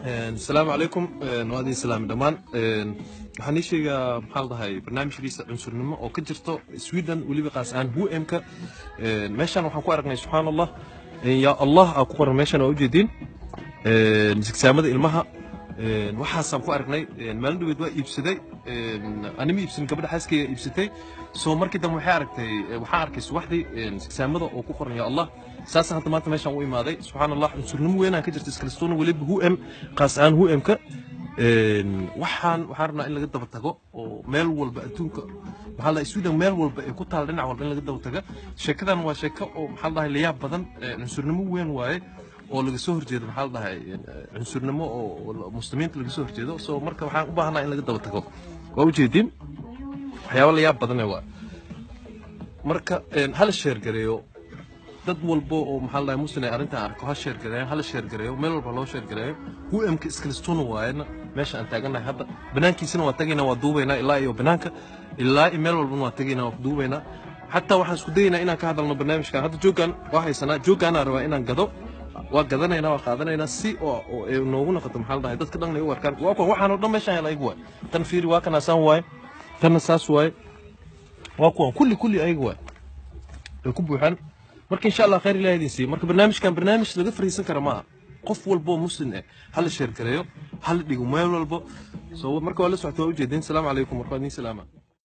asalaamu calaykum waa idin salaami dhammaan waxaan ii sheegaa maxaa la dhahay barnaamijkiisa cunsurnimo oo ka jirto sweden weliba qaas ahaan hm-ka meeshaan waxaan ku aragnay subxaan allah yaa allah aa ku qoran meeshaan waa ujeediin sigsaamada ilmaha waxaasaan ku aragnay maalin dhaweed waa iibsaday anima iibsan gabadha xaaskeyga iibsatay soo markii dambe waxay aragtay waxaan arkay subaxdii sigsaamada oo ku qoran yaa allah saasa hadda maanta meeshaan u imaaday subxaan allah cunsurnimo weynaan ka jirta iskalistoona weliba hm qaas ahaan hm-ka waxaan waxaan rabnaa in laga daba tago oo meel walba adduunka maxaa la sweden meel walba ay ku taal dhinac walba in laga daba taga sheekadan waa sheeko oo maxaa la dhahay layaab badan cunsurnimo weyn waaye oo laga soo horjeedo maxaa la dhahay cunsurnimo oo muslimiinta laga soo horjeedo so marka waxaan u baahanaa in laga daba tago waa ujeediin waxyaaba layaab badane waa marka hala sheergareeyo dad walbo oo maxaa la dhahay muslim ay arrintan arko ha sheergareeyan hala sheergareeyo meel walba loo sheergareeyo hm-ka iskalistoona waayana meesha aan taagannahay hadda banaankiisana waa tagaynaa waa duubaynaa ilaa iyo banaanka ilaa iyo meel walbana waa tagaynaa waa duubaynaa xataa waxaan isku dayaynaa inaan ka hadalno barnaamijkan hadda joogaan waa haysanaa joogaanaa rabaa inaan gado waa gadanaynaa waa qaadanaynaa si oo ay noogu noqoto maxaa la dhahay dadka dhan ay u arkaan waa kuwan waxaan oo dhan meeshaan hela ayaga waay tan fiiri waa kana saan waaye tanna saas waaye waa kuwan kulli kulli ayaga waay ay ku buuxaan marka insha allah khayr ilahi idin siiyo marka barnaamijkan barnaamij laga fariisan kara ma aha qof walbo muslim eh hala sheergareeyo hala dhigo meel walbo so marka waa la socota waa ujeedin salaamu calaykum marka waa idin salaama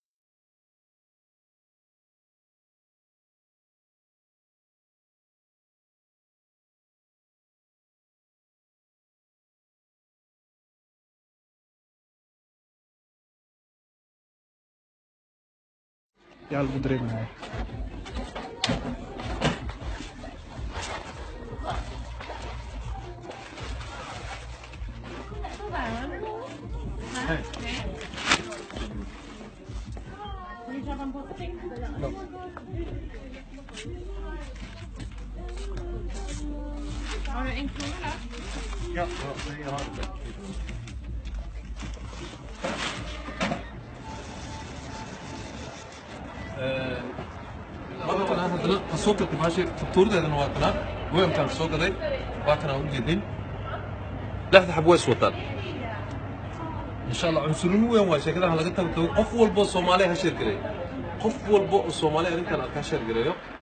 yaa lagu dareemaya Har du en krona? Ja, jag har det. markan aan haddana ka soo gatay maashi faktuuradeedana waa kanaa weelkaan ka soo gaday waa kanaa u jeedin lixda xab way iswataan insha allah cunsurnimo weyn waa sheekadaha laga tago qof walbo soomaaliya ha sheergareeyo qof walbo oo soomaaliya arrintan arkaa sheergareeyo